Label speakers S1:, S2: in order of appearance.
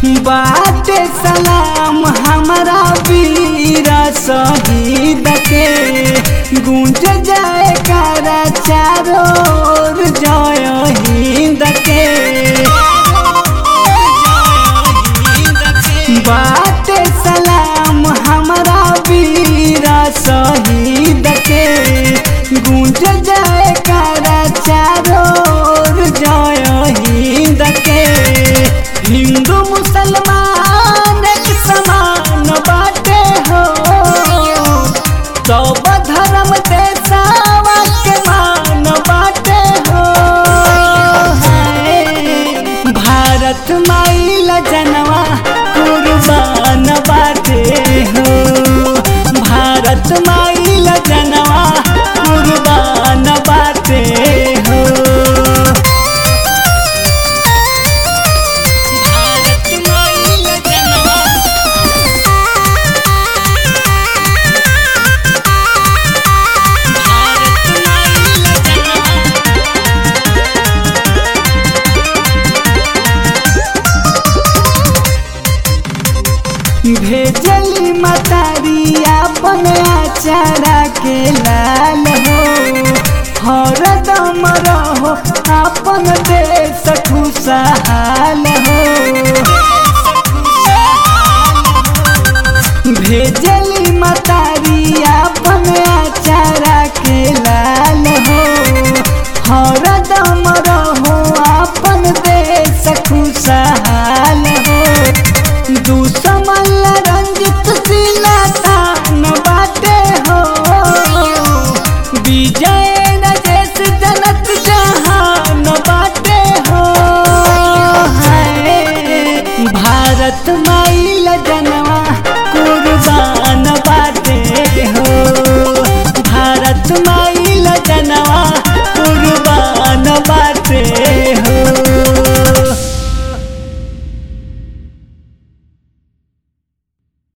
S1: बाटे सलाम हमारा वीर शहीद के गूंज जाए कारा चारों ओर जय हिंद के बाटे सलाम हमारा वीर शहीद के गूंज जाए कारा चारों ओर जय हिंद के हिंदू मुसलमान एक समान बाटे हो सब धर्म देशवा के मान बाटे हो हाय। भारत माइल जनवा कुर्बान बाटे हो भारत माइल जनवा कुर्बान बाटे हो भारत माइल जनवा भारत माइल जनवा भेजली मतारी अपन आचारा के लाल हो हरदम रहो अपन देश खुशहाल हो भेजली मतारी अपन आचारा के लाल हो हर